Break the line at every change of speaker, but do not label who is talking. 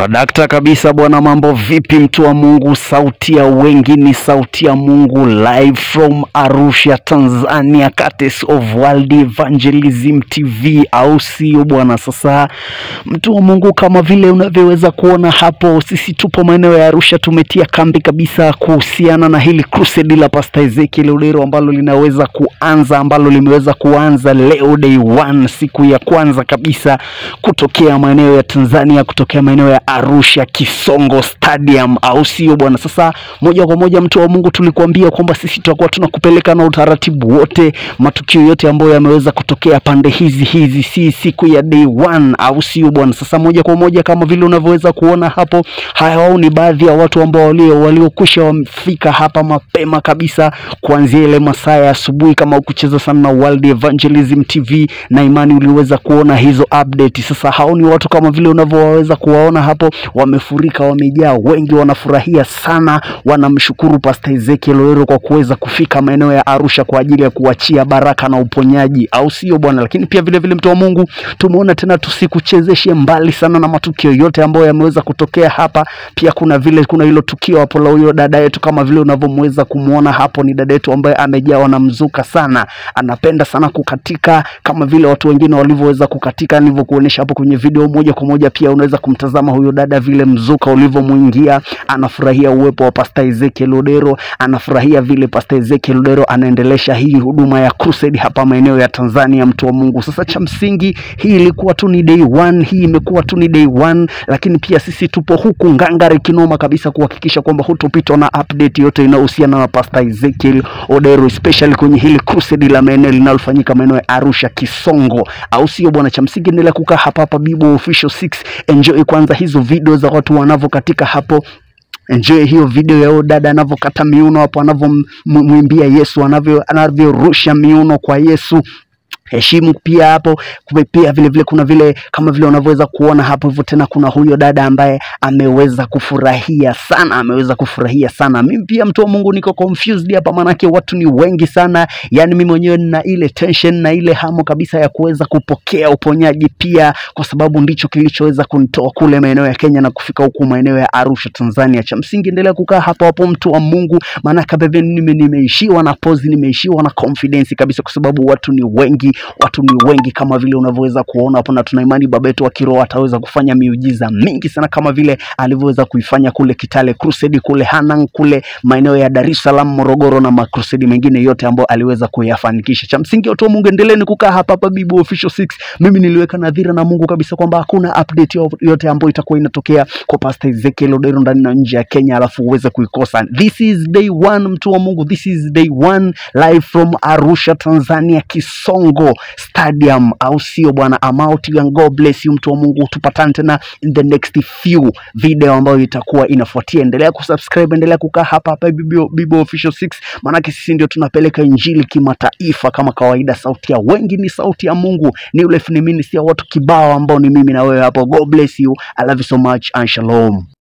Swadakta kabisa bwana, mambo vipi mtu wa Mungu? Sauti ya wengi ni sauti ya Mungu, live from Arusha, Tanzania, Curtis of World Evangelism TV, au sio bwana? Sasa mtu wa Mungu, kama vile unavyoweza kuona hapo, sisi tupo maeneo ya Arusha, tumetia kambi kabisa kuhusiana na hili crusade la Pastor Ezekiel Odero ambalo linaweza kuanza, ambalo limeweza kuanza leo day one, siku ya kwanza kabisa kutokea maeneo ya Tanzania, kutokea maeneo ya Arusha Kisongo Stadium, au sio bwana? Sasa moja kwa moja, mtu wa Mungu, tulikuambia kwamba sisi tutakuwa tunakupeleka na utaratibu wote, matukio yote ambayo yameweza kutokea pande hizi hizi, si siku ya day one, au sio bwana? Sasa moja kwa moja, kama vile unavyoweza kuona hapo, hao ni baadhi ya watu ambao walio waliokwisha wamefika hapa mapema kabisa kuanzia ile masaa ya asubuhi. Kama ukucheza sana na World Evangelism TV na imani uliweza kuona hizo update. Sasa hao ni watu kama vile unavyoweza kuwaona hapo, wamefurika, wamejaa, wengi wanafurahia sana, wanamshukuru Pastor Ezekiel Odero kwa kuweza kufika maeneo ya Arusha kwa ajili ya kuachia baraka na uponyaji, au sio bwana? Lakini pia vile vile, mtu wa Mungu, tumeona tena tusikuchezeshe mbali sana na matukio yote ambayo yameweza kutokea hapa. Pia kuna vile kuna hilo tukio hapo la huyo dada yetu, kama vile unavyomweza kumwona hapo, ni dada yetu ambaye amejawa na mzuka sana, anapenda sana kukatika kama vile watu wengine walivyoweza kukatika nilivyokuonyesha hapo kwenye video moja kwa moja. Pia unaweza kumtazama huyo dada vile mzuka ulivyomwingia, anafurahia uwepo wa Pastor Ezekiel Odero, anafurahia vile Pastor Ezekiel Odero anaendelesha hii huduma ya crusade hapa maeneo ya Tanzania, mtu wa Mungu. Sasa cha msingi, hii ilikuwa tu ni day one, hii imekuwa tu ni day one, lakini pia sisi tupo huku ngangari kinoma kabisa kuhakikisha kwamba hutopitwa na update yote inayohusiana na Pastor Ezekiel Odero, especially kwenye hili crusade la maeneo linalofanyika maeneo ya Arusha Kisongo, au sio bwana? Cha msingi endelea kukaa hapa hapa Bibo Official 6, enjoy kwanza hizo video za watu wanavyokatika hapo enjoy hiyo video ya huyo dada anavyokata miuno hapo, anavyomwimbia Yesu, anavyo anavyorusha miuno kwa Yesu heshimu pia hapo kume pia vile vile kuna vile kama vile unavyoweza kuona hapo hivyo. Tena kuna huyo dada ambaye ameweza kufurahia sana, ameweza kufurahia sana. Mimi pia mtu wa Mungu niko confused hapa, maanake watu ni wengi sana, yani mimi mwenyewe nina ile tension na ile hamu kabisa ya kuweza kupokea uponyaji pia, kwa sababu ndicho kilichoweza kunitoa kule maeneo ya Kenya na kufika huku maeneo ya Arusha Tanzania. Cha msingi endelea kukaa hapo hapo, mtu wa Mungu, maanake bebe nime nimeishiwa na pause, nimeishiwa na confidence kabisa, kwa sababu watu ni wengi watu ni wengi kama vile unavyoweza kuona hapo, na tuna imani baba yetu wa kiroho ataweza kufanya miujiza mingi sana kama vile alivyoweza kuifanya kule Kitale Crusade, kule Hanang, kule maeneo ya Dar es Salaam, Morogoro na makrusedi mengine yote ambayo aliweza kuyafanikisha. Cha msingi watu wa Mungu, endeleeni kukaa hapa hapa Bibo Official 6. Mimi niliweka nadhira na Mungu kabisa kwamba hakuna update yote ambayo itakuwa inatokea kwa Pastor Ezekiel Odero ndani na nje ya Kenya alafu uweze kuikosa. This is day one, mtu wa Mungu, this is day one live from Arusha Tanzania, Kisongo Stadium, au sio bwana? I'm out and God bless you, mtu wa Mungu. Tupatane tena in the next few video ambayo itakuwa inafuatia. Endelea kusubscribe, endelea kukaa hapa hapa Bibo, Bibo Official 6, maanake sisi ndio tunapeleka injili kimataifa kama kawaida. Sauti ya wengi ni sauti ya Mungu, ni ule ministry ya watu kibao ambao ni mimi na wewe hapo. God bless you, I love you so much and shalom.